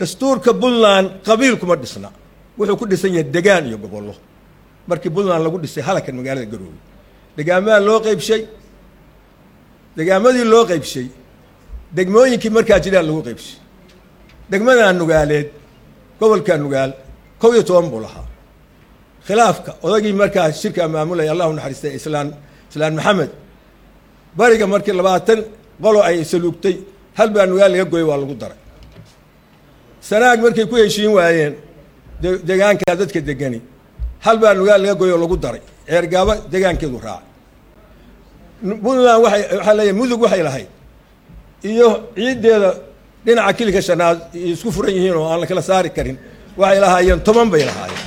dastuurka puntland qabiil kuma dhisna wuxuu ku dhisan yahay degaan iyo gobollo markii puntland lagu dhisay halakan magaalada garoowe degaamaha loo qeybshay degaamadii loo qeybshay degmooyinkii markaa jiraan lagu qeybshay degmadaa nugaaleed gobolka nugaal kow iyo toban buu lahaa khilaafka odagii markaa shirkaa maamulaya allahu naxariistay islaan islaan maxamed bariga markii labaatan qolo ay saluugtay hal baa nugaal laga goyay waa lagu daray sanaag markay ku heshiin waayeen degaankaa dadka degani hal baa nugaal laga goyay oo lagu daray ceergaabo degaankeedu raacay puntland waay waxaa leeyahay mudug waxay lahayd iyo ciiddeeda dhinaca kilika shanaad isku furan yihiin oo aan la kala saari karin waxay lahaayeen toban bay lahaayeen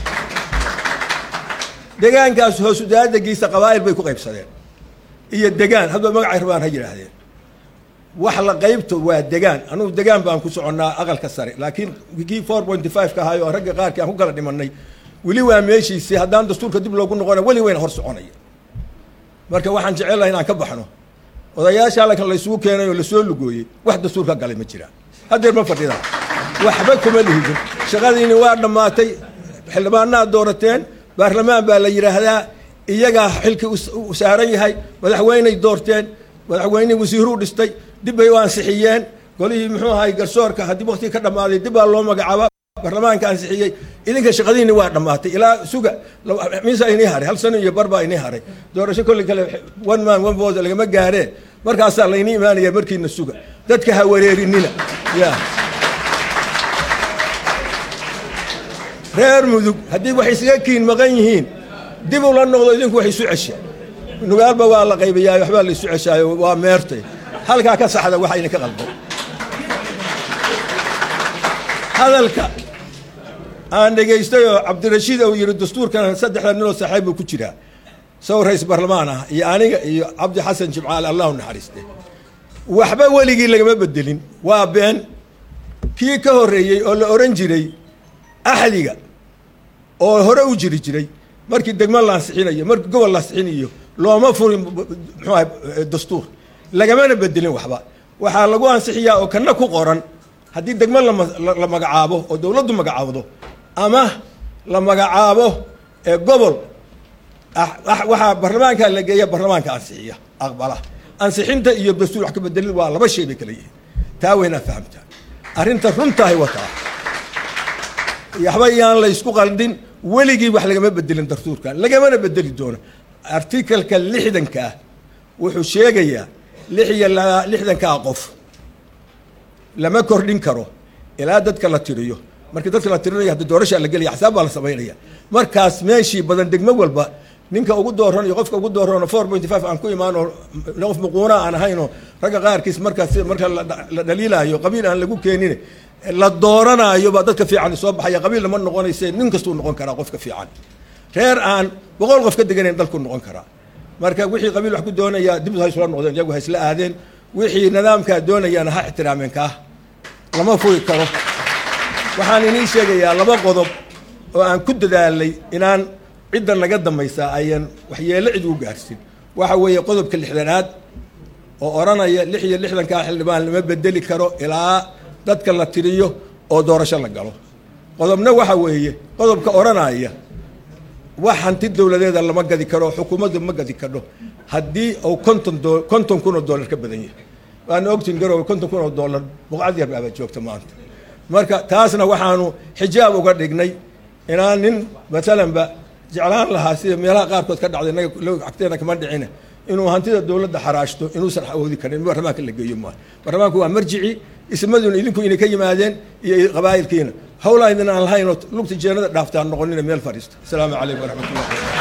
degaankaas hoosu daadagiisa qabaa'il bay ku qaybsadeen iyo degaan hadba magacay rabaan ha yidhaahdeen wax la qaybto waa degaan anugu degaan baan ku soconnaa aqalka sare laakiin kii four pointy five ka ahayo ragga qaarkii aan ku kala dhimanay weli waa meeshiisii haddaan dastuurka dib loogu noqona weli wayna hor soconaya marka waxaan jecelahay inaan ka baxno odayaasha halkan laysugu keenay oo lasoo lugooyey wax dastuur ka galay ma jiraan haddeer ma fadhidaan waxba kuma lihidin shaqadiini waa dhammaatay xildhibaanaad doorateen baarlamaan baa la yidhaahdaa iyagaa xilkii u saaran yahay madaxweyney doorteen madaxweyney wasiiruu dhistay dib bay u ansixiyeen golihii muxuu ahay garsoorka haddii waktigii ka dhammaaday dib baa loo magacaaba baarlamaanka ansixiyey idinka shaqadiini waa dhammaatay ilaa suga miisa inii haray hal sano iyo bar baa inii haray doorasho kolli kale one man one vote lagama gaaree markaasaa laynii imaanaya markiina suga dadka ha wareerinina ya reer mudug haddii wax isaga kiin maqan yihiin dib ula noqdo idinku wax isu cesha nugaalba waa la qaybayaa waxbaa la isu ceshaayo waa meertay halkaa ka saxda waxa idinka qalbo hadalka aan dhegaystay oo cabdirashiid uu yidhi dastuurkan saddexda ninoo saaxiib buu ku jiraa saw rays barlamaan ah iyo aniga iyo cabdi xasan jimcaale allahu naxariiste waxba weligii lagama bedelin waa been kii ka horreeyey oo la ohan jiray axdiga oo hore u jiri jiray markii degmo lansixinayo markii gobol lansixinayo looma furin muxuu ahay dastuur lagamana bedelin waxba waxaa lagu ansixiyaa oo kana ku qoran haddii degmo la magacaabo oo dowladdu magacaabdo ama la magacaabo gobol waxaa barlamaanka la geeya barlamaanka ansixiya aqbala ansixinta iyo dastuur wax ka bedelin waa laba shay bay kala yihiin taa waynaa fahamtaa arrinta runtahay wataa waxba yaan la ysku qaldin weligii wax lagama bedelin dastuurkan lagamana bedeli doono artikalka lixdanka ah wuxuu sheegayaa lix iyo lixdankaa qof lama kordhin karo ilaa dadka la tiriyo markii dadka la tirinayo haddi doorashaa la gelaya xisaab baa la samaynaya markaas meeshii badan degmo walba ninka ugu dooran iyo qofka ugu dooranoo four pointy five aan ku imaanoo qof muquuna aan ahaynoo ragga qaarkiis markaas marka la dhaliilaayo qabiil aan lagu keenin la dooranaayo baa dadka fiican soo baxaya qabiilna ma noqonayse nin kastuu noqon karaa qofka fiican reer aan boqol qof ka deganayn dalku noqon karaa marka wixii qabiil wax ku doonaya dib ha isula noqdeen iyagu ha isla aadeen wixii nidaamkaa doonayaana ha ixtiraameen kaa lama furi karo waxaan inii sheegayaa laba qodob oo aan ku dadaalay inaan cidda naga dambaysaa ayan waxyeelo cid u gaarsin waxa weeye qodobka lixdanaad oo odhanaya lix iyo lixdankaa xildhibaan lama bedeli karo ilaa dadka la tiriyo oo doorasho la galo qodobna waxa weeye qodobka odhanaya wax hanti dowladeeda lama gadi karo xukuumaddu ma gadi kadho haddii uu konton do konton kun oo dollar ka badan yahay waana ogtiin garowe konton kun oo dollar boqcad yar baaba joogta maanta marka taasna waxaanu xijaab uga dhignay inaan nin maalanba jeclaan lahaa sida meelaha qaarkood ka dhacday naga agteena kama dhicina inuu hantida dowladda xaraashto inuusan awoodi karin in barlamaanka la geeyo maaha barlamaanku waa marjici ismaduna idinku inay ka yimaadeen iyo qabaa'ilkiina hawlaa idin aan lahaynoo lugta jeenada dhaaftaan noqonina meel fadhiista asalaamu calaykum waraxmat ullah